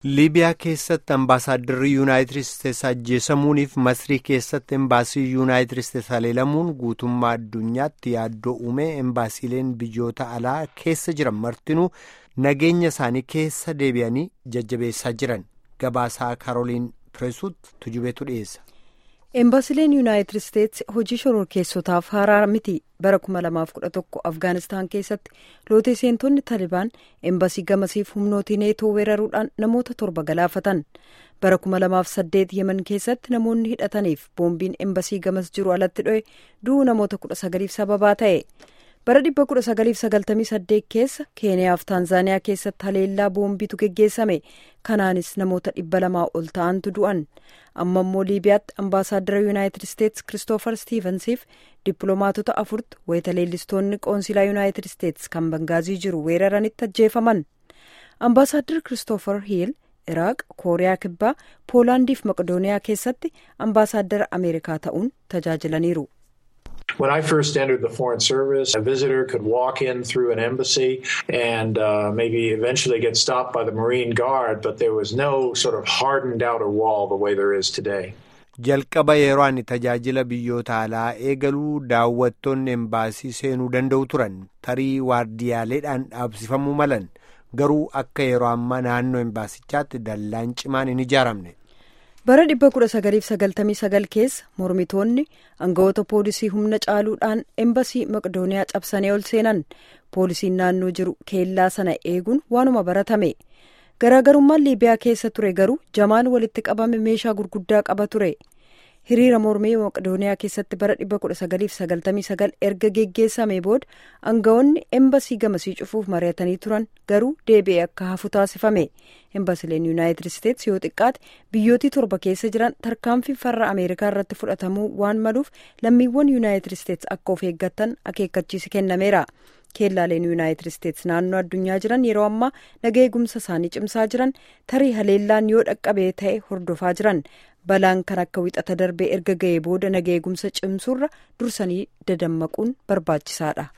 liibiyaa keessatti ambaasaaddarri yuunaayitid isteetsi ajjeesamuuniif masrii keessatti embaasii yuunaayitid isteetsi haleelamuun guutummaa addunyaatti yaaddoo uumee embaasiileen biyyoota alaa keessa jiran martinuu nageenya isaanii keessa deebi'anii jajjabeessaa jiran gabaasaa kaaroliin pireesuut tujubeetu dhiyeessa. Embaasileen yuunaayitid isteetsi hojii shororkeessotaaf haaraa miti bara 2011 afgaanistaan keessatti lootee seentonni taalibaan embaasii gamasiif humnootii neetoo weeraruudhaan namoota torba galaafatan bara 2008 yemen keessatti namoonni hidhataniif boombiin embaasii gamas jiru alatti dho'e du'uu namoota 19f sababaa ta'e bara 1998 keessa keeniyaaf taanzaaniyaa keessatti haleellaa boombiitu geggeessame kanaanis namoota 200 ol ta'antu du'an. amma immoo liibiyaatti ambaasaaddara yuunaayitid isteetsi kiristoofer stiivensiif dippiloomaatota afurtu wayita leellistoonni qoonsilaa yuunaayitid isteetsi kan bangaazii jiru weeraranitti ajjeefaman ambaasaaddar kiristoofer hiil iraaq kooriyaa kibbaa poolaandiif maqdooniyaa keessatti ambaasaaddara ameerikaa ta'uun tajaajilaniiru. When I first entered the Foreign Service, a visitor could walk in through an embassy and uh, maybe eventually get stopped by the Marine Guard, but there was no sort of hardened outer wall the way there is today. Jalqaba yeroo ani tajaajila biyyoota alaa eegaluu daawwattoonni embaasii seenuu danda'u turan tarii waardiyaaleedhaan dhaabsifamuu malan garuu akka yeroo ammaa naannoo embaasichaatti dallaan cimaan hin ijaaramne. bara 1999 keessa mormitoonni aangawoota poolisii humna caaluudhaan embasii maqdooniyaa cabsanii ol seenan poolisiin naannoo jiru keellaa sana eeguun waanuma baratame garaagarummaan liibiyaa keessa ture garuu jamaan walitti qabame meeshaa gurguddaa qaba ture hiriira mormii maqdooniyaa keessatti bara 1999 erga geggeessame booda aangawoonni embasii gamasii cufuuf mari'atanii turan garuu deebi'ee akka hafu taasifame embasileen yuunaayitid isteetsi yoo xiqqaate biyyootii torba keessa jiran tarkaanfii farra ameerikaa irratti fudhatamuu waan maluuf lammiiwwan yuunaayitid isteetsi akka of eeggatan akeekkachiisi kennameera keellaaleen yuunaayitid isteetsi naannoo addunyaa jiran yeroo ammaa naga eegumsa isaanii cimsaa jiran tarii haleellaan yoo dhaqqabee ta'e hordofaa jiran balaan kan akka wixata darbee erga ga'ee booda naga eegumsa cimsuurra dursanii dadammaquun barbaachisaadha.